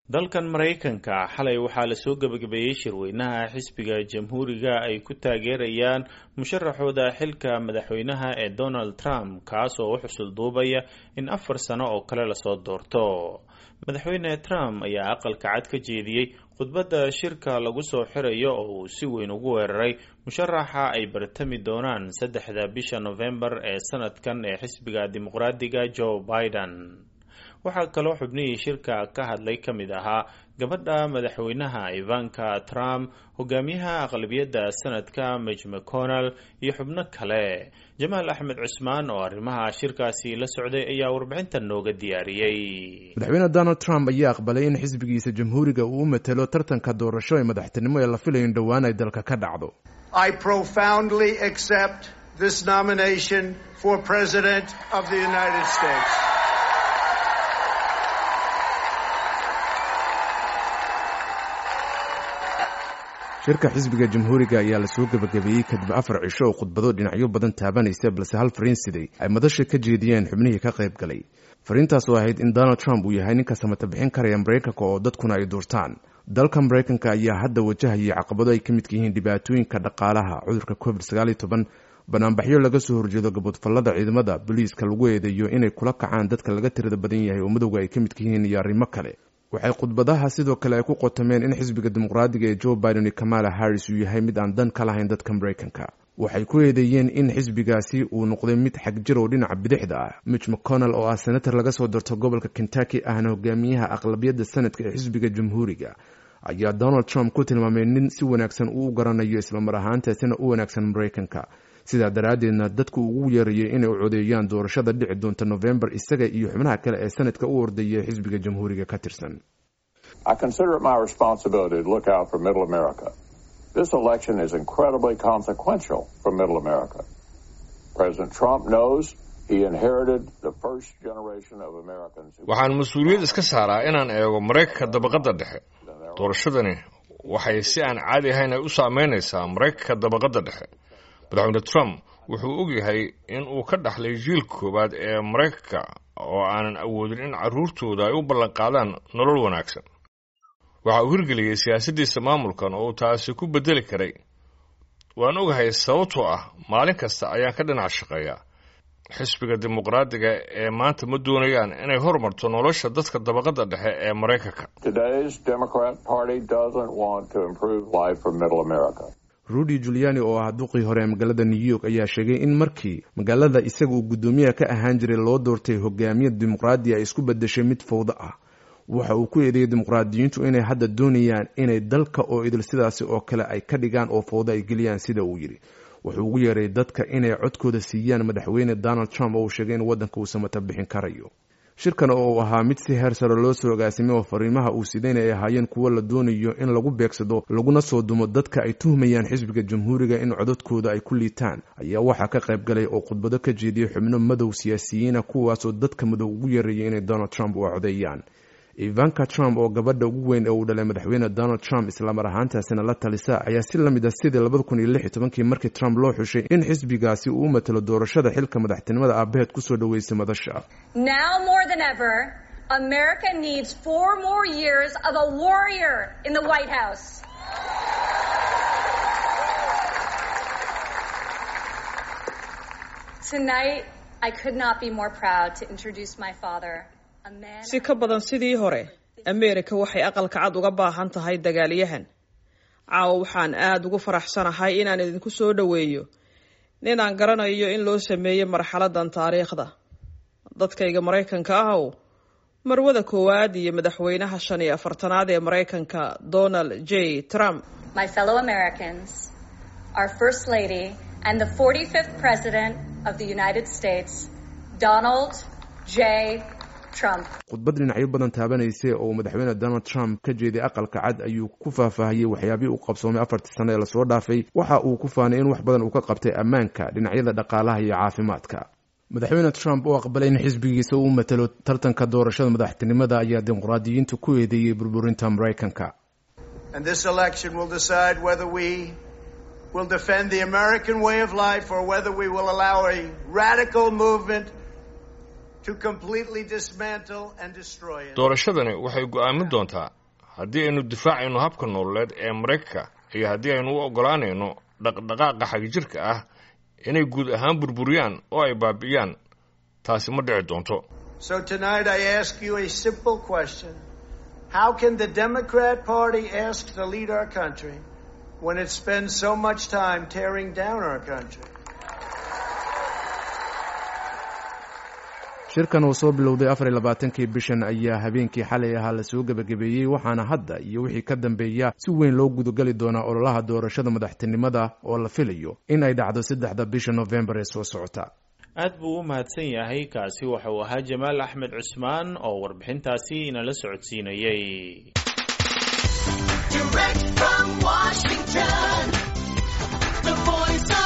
dalkan maraykanka xalay waxaa lasoo gebagabeeyey shirweynaha xisbiga jamhuuriga ay ku taageerayaan musharaxooda xilka madaxweynaha ee donald trump kaas oo u xusul duubaya in afar sano oo kale lasoo doorto madaxweyne trump ayaa aqalka cad ka jeediyey khudbadda shirka lagu soo xirayo oo uu si weyn ugu weeraray musharaxa ay bartami doonaan saddexda bisha novembar ee sanadkan ee xisbiga dimuqraadiga joe biden waxaa kaloo xubnihii shirka ka hadlay ka mid ahaa gabadha madaxweynaha ivanka trump hogaamiyaha aqlabiyadda sanadka mij mcconnell iyo xubno kale jamaal axmed cusmaan oo arrimaha shirkaasi la socday ayaa warbixintan nooga diyaariyey madaxweyne donald trump ayaa aqbalay in xisbigiisa jamhuuriga uu u matelo tartanka doorasho ee madaxtinimo ee la filayo in dhowaan ay dalka ka dhacdo I profoundly accept this nomination for President of the United States. shirka xisbiga jamhuuriga ayaa lasoo gebagabeeyey kadib afar cisho oo khudbado dhinacyo badan taabanaysa balse hal fariin siday ay madasha ka jeediyeen xubnihii ka qayb galay fariintaas oo ahayd in donald trump uu yahay ninka samata bixin karaya maraykanka oo dadkuna ay duurtaan dalka maraykanka ayaa hadda wajahayay caqabado ay ka midka yihiin dhibaatooyinka dhaqaalaha cudurka covid sagaal iyo toban banaanbaxyo laga soo horjeedo gabodfallada ciidamada booliiska lagu eedeeyo inay kula kacaan dadka laga tirada badan yahay oo madowga ay ka midka yihiin iyo arrimo kale waxay khudbadaha sidoo kale ay ku qotomeen in xisbiga dimuqraadiga ee joe biden iyo kamala harris uu yahay mid aan dan ka lahayn dadka maraykanka waxay ku eedeeyeen in xisbigaasi uu noqday mid xagjir oo dhinaca bidixda ah mich mcconnell oo ah senator laga soo darto gobolka kentucky ahna hogaamiyaha aqlabiyadda sanadka ee xisbiga jamhuuriga ayaa donald trump ku tilmaamay nin si wanaagsan uu u garanayo islamar ahaantaasina u wanaagsan maraykanka sidaa daraaddeedna dadku ugu yeerayay inay u codeeyaan doorashada dhici doonta novembar isaga iyo xubnaha kale ee sanadka u ordaya xisbiga jamhuuriga ka tirsan I consider it my responsibility to look out for middle America. This election is incredibly consequential for middle America. President Trump knows he inherited the first generation of Americans. who- waxaan mas-uuliyad iska saaraa inaan eego maraykanka dabaqadda dhexe doorashadani waxay si aan caadi ahayn ay u saameynaysaa maraykanka dabaqadda dhexe madaxweyne trump wuxuu ogyahay in uu ka dhaxlay jiil koowaad ee maraykanka oo aanan awoodin in carruurtooda ay u ballanqaadaan nolol wanaagsan waxa uu hirgeliyey siyaasaddiisa maamulkan oo uu taasi ku beddeli karay waan ogahay sababtoo ah maalin kasta ayaan ka dhinac shaqeeyaa xisbiga dimuqraadiga ee maanta ma doonayaan inay hormarto nolosha dadka dabaqadda dhexe ee maraykanka Today's Democrat Party doesn't want to improve life for middle America. rudy juliani oo ah duqii hore ee magaalada new york ayaa sheegay in markii magaalada isaga uu guddoomiyaha ka ahaan jiray loo doortay hogaamiya dimuqraadi ay isku bedeshay mid fowdo ah waxa uu ku eedeeyey dimuqraadiyiintu inay hadda doonayaan inay dalka oo idil sidaasi oo kale ay ka dhigaan oo fowdo ay geliyaan sida uu yidhi wuxuu ugu yeeray dadka inay codkooda siiyaan madaxweyne donald trump oo uu sheegay in waddanka uu samata bixin karayo shirkan oo uu ahaa mid si heer sare loo soo agaasimay oo fariimaha uu sidayna ay ahaayeen kuwo la doonayo in lagu beegsado laguna soo dumo dadka ay tuhmayaan xisbiga jamhuuriga in codadkooda ay ku liitaan ayaa waxaa ka qayb galay oo khudbado ka jeediyey xubno madow siyaasiyiina kuwaasoo dadka madow ugu yeerayay inay donald trump u codeeyaan ivanka trump oo gabadha ugu weyn ee uu dhalay madaxweyne donald trump islamar ahaantaasina la talisa ayaa si la mid ah sidii labada kun iyo lix iyo tobankii markii trump loo xushay in xisbigaasi uu u matalo doorashada xilka madaxtinimada aabaheed kusoo dhaweysay madasha Now more than ever, America needs four more years of a warrior in the White House. Tonight, I could not be more proud to introduce my father, a man. si ka badan sidii hore ameerika waxay aqalka cad uga baahan tahay dagaalyahan caawa waxaan aada ugu faraxsanahay inaan idinku soo dhoweeyo ninaan garanayo in loo sameeyey marxaladan taariikhda dadkayga maraykanka ahow marwada koowaad iyo madaxweynaha shan iyo afartanaad ee maraykanka donald j trump my fellow Americans, our First Lady, and the 45th President of the United States, Donald J. Trump. khudbad dhinacyo badan taabanaysay oo madaxweyne donald trump ka jeeday aqalka cad ayuu ku faahfaahiyey waxyaabihii uu qabsoomay afartii sano ee lasoo dhaafay waxa uu ku faanay in wax badan uu ka qabtay ammaanka dhinacyada dhaqaalaha iyo caafimaadka madaxweyne trump oo aqbalay in xisbigiisa uu matalo tartanka doorashada madaxtinimada ayaa dimuqraadiyiintu ku eedeeyey burburinta maraykanka And this election will decide whether we will defend the American way of life or whether we will allow a radical movement to completely dismantle and destroy it. doorashadani waxay go'aamin doontaa haddii aynu difaacayno habka nololeed ee maraykanka iyo haddii aynu u oggolaanayno dhaqdhaqaaqa xagjirka ah inay guud ahaan burburiyaan oo ay baabi'iyaan taasi ma dhici doonto So tonight I ask you a simple question. How can the Democrat Party ask to lead our country when it spends so much time tearing down our country? shirkan uu soo bilowday afar iyo labaatankii bishan ayaa habeenkii xalay ahaa lasoo gebagabeeyey waxaana hadda iyo wixii ka dambeeya si weyn loo gudageli doonaa ololaha doorashada madaxtinimada oo la filayo in ay dhacdo saddexda bisha nofembar ee soo socota aad buu u mahadsan yahay kaasi waxa uu ahaa jamaal axmed cusmaan oo warbixintaasi inala socodsiinayey Direct from Washington, the voice of